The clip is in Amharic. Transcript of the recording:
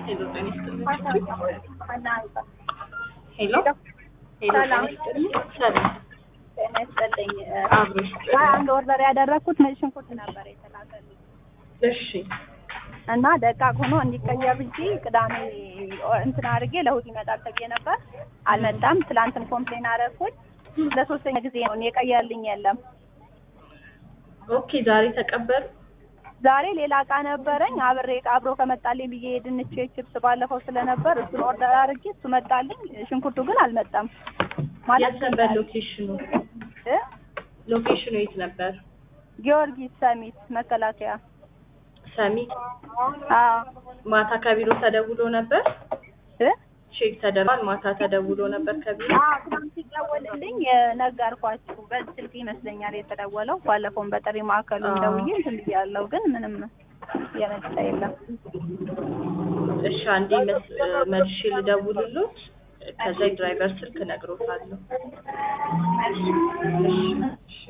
ሄሎ ጤና ይስጥልኝ። ሄሎ ሄሎ ጤና ሰላም። ይስጥልኝ። ሰላም ጤና ይስጥልኝ። አብሮሽ አንድ ኦርደር ያደረግኩት ነጭ ሽንኩርት ነበር የተላከልኝ እሺ እና ደቃቅ ሆኖ እንዲቀየር ብዬ ቅዳሜ እንትን አድርጌ ለእሑድ ይመጣል ተብዬ ነበር። አልመጣም። ትላንትን ኮምፕሌን አደረግኩኝ። ለሶስተኛ ጊዜ ነው የቀየርልኝ የለም። ኦኬ ዛሬ ተቀበሉ። ዛሬ ሌላ እቃ ነበረኝ አብሬ አብሮ ከመጣልኝ ብዬ የድንች ችፕስ ባለፈው ስለነበር እሱን ኦርደር አድርጌ እሱ መጣልኝ። ሽንኩርቱ ግን አልመጣም። የት ነበር ሎኬሽኑ? እ? ሎኬሽኑ የት ነበር? ጊዮርጊስ ሰሚት መከላከያ። ሰሚት። አዎ ማታ ከቢሮ ተደውሎ ነበር። እ? ቼክ ተደርጓል። ማታ ተደውሎ ነበር ከቢሮ። አዎ ትናንት ሲደወልልኝ ነገርኳችሁ። በዚህ ስልክ ይመስለኛል የተደወለው። ባለፈውን በጥሪ ማዕከሉ አዎ። ደውዬ እንትን ብያለሁ፣ ግን ምንም የመጣ የለም። እሺ አንዴ መስ- መልሼ ልደውልሎት ከዛ የድራይቨር ስልክ እነግሮታለሁ። እሺ